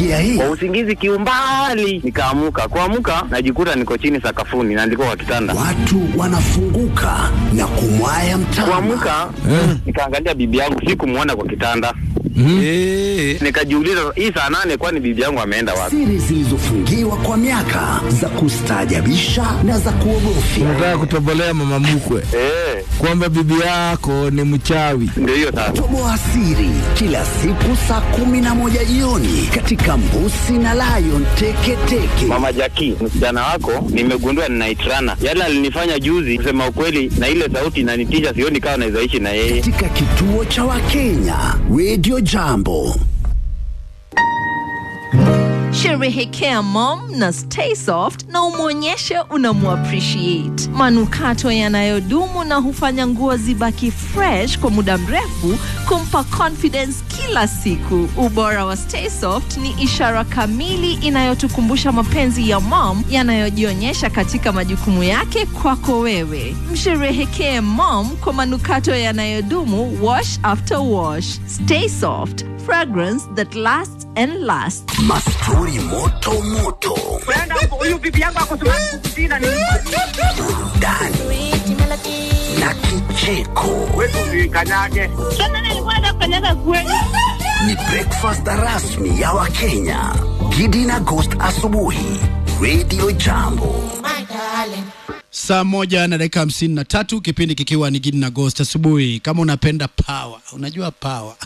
Umesikia hii? kwa usingizi kiumbali nikaamuka kuamuka najikuta niko chini sakafuni na ndiko kwa kitanda Watu wanafunguka na kumwaya mtama. kuamuka nikaangalia bibi yangu sikumwona kwa kitanda Eh, nikajiuliza hii saa nane kwani bibi yangu ameenda wapi Siri zilizofungiwa kwa miaka za kustaajabisha na za kuogofya. unataka kutobolea mama mkwe Eh, kwamba bibi yako ni mchawi. ndio hiyo sasa Toboa siri kila siku saa kumi na moja jioni katika Mbusi na Lion Teketeke. mama jaki msichana wako nimegundua ninaitrana yale alinifanya juzi kusema ukweli na ile sauti inanitisha sioni kawa nawezaishi na yeye katika kituo cha Wakenya Radio Jambo. Sherehekea mom na stay soft na umwonyeshe unamuappreciate. Manukato yanayodumu na hufanya nguo zibaki fresh kwa muda mrefu, kumpa confidence kila siku. Ubora wa stay soft ni ishara kamili inayotukumbusha mapenzi ya mom yanayojionyesha katika majukumu yake kwako wewe. Msherehekee mom kwa manukato yanayodumu, wash after wash. Stay soft, fragrance that lasts and lasts. Mastori moto moto, huyu bibi yangu akusema kukusina ni burudani na kicheko. wetu kanyage Ni breakfast rasmi ya Wakenya. Gidi na Ghost asubuhi. Radio Jambo. Saa moja na dakika hamsini na tatu kipindi kikiwa ni Gidi na Ghost asubuhi. Kama unapenda power, unajua power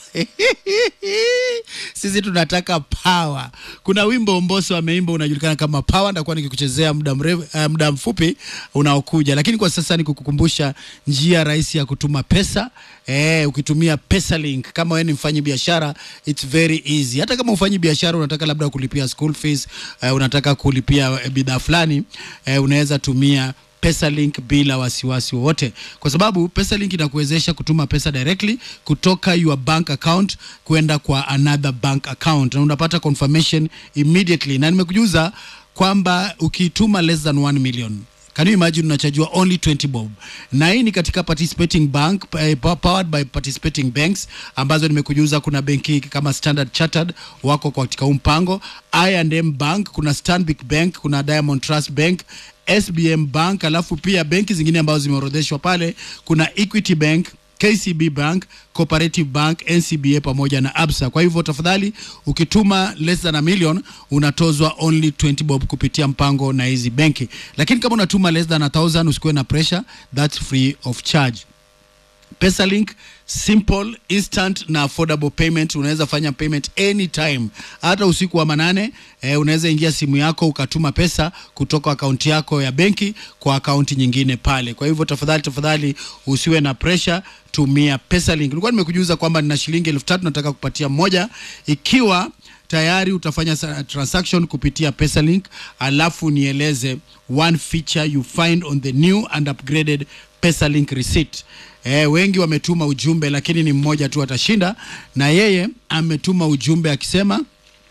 sisi tunataka power. Kuna wimbo Mbosso ameimba unajulikana kama power, ndakuwa nikikuchezea muda mrefu, uh, muda mfupi unaokuja, lakini kwa sasa ni kukukumbusha njia rahisi ya kutuma pesa eh, ukitumia PesaLink. Kama wewe ni mfanyi biashara, it's very easy. Hata kama ufanyi biashara unataka labda kulipia school fees, eh, unataka kulipia eh, bidhaa fulani, eh, unaweza tumia PesaLink bila wasiwasi wowote, kwa sababu PesaLink inakuwezesha kutuma pesa directly kutoka your bank account kwenda kwa another bank account, na unapata confirmation immediately, na nimekujuza kwamba ukituma less than 1 million Can you imagine unachajua only 20 bob, na hii ni katika participating bank eh, powered by participating banks ambazo nimekujuza. Kuna benki kama Standard Chartered wako katika huu mpango, I&M Bank, kuna Stanbic Bank, kuna Diamond Trust Bank SBM Bank, alafu pia benki zingine ambazo zimeorodheshwa pale, kuna Equity Bank, KCB Bank, Cooperative Bank, NCBA pamoja na Absa. Kwa hivyo tafadhali, ukituma less than a million unatozwa only 20 bob kupitia mpango na hizi benki, lakini kama unatuma less than a thousand usikuwe na pressure, that's free of charge. PesaLink simple instant na affordable payment. Unaweza fanya payment anytime, hata usiku wa manane. Eh, unaweza ingia simu yako ukatuma pesa kutoka akaunti yako ya benki kwa akaunti nyingine pale. Kwa hivyo tafadhali, tafadhali usiwe na pressure, tumia PesaLink. Nilikuwa nimekujuza kwamba nina shilingi elfu tatu nataka kupatia mmoja ikiwa tayari utafanya sa- transaction kupitia PesaLink, alafu nieleze one feature you find on the new and upgraded PesaLink receipt. Eh, wengi wametuma ujumbe lakini ni mmoja tu atashinda, na yeye ametuma ujumbe akisema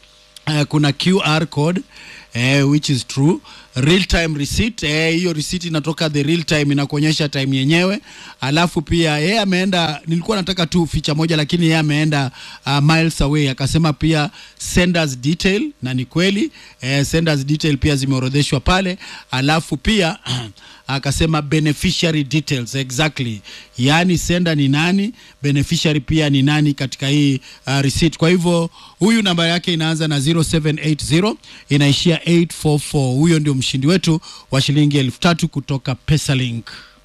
uh, kuna QR code eh, which is true real time receipt eh, hiyo receipt inatoka the real time inakuonyesha time yenyewe alafu pia yeye ameenda nilikuwa nataka tu feature moja lakini yeye ameenda uh, miles away akasema pia senders detail na ni kweli eh, senders detail pia zimeorodheshwa pale alafu pia akasema beneficiary details exactly yaani senda ni nani beneficiary pia ni nani katika hii uh, receipt kwa hivyo huyu namba yake inaanza na 0780 inaishia 844 huyo ndio mshindi wetu wa shilingi elfu tatu kutoka pesalink